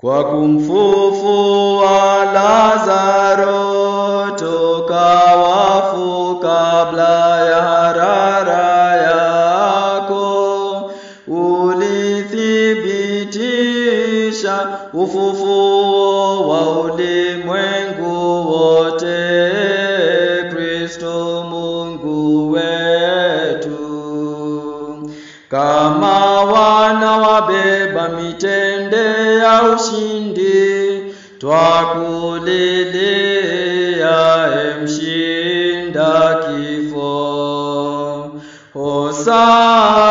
kwa kumfufua Lazaro toka wafu kabla ya harara yako, ulithibitisha ufufuo wa ulimwengu wote, Kristo Mungu wetu. Kama wana wabeba mitende ya ushindi, twakulilia emshinda kifo. Hosana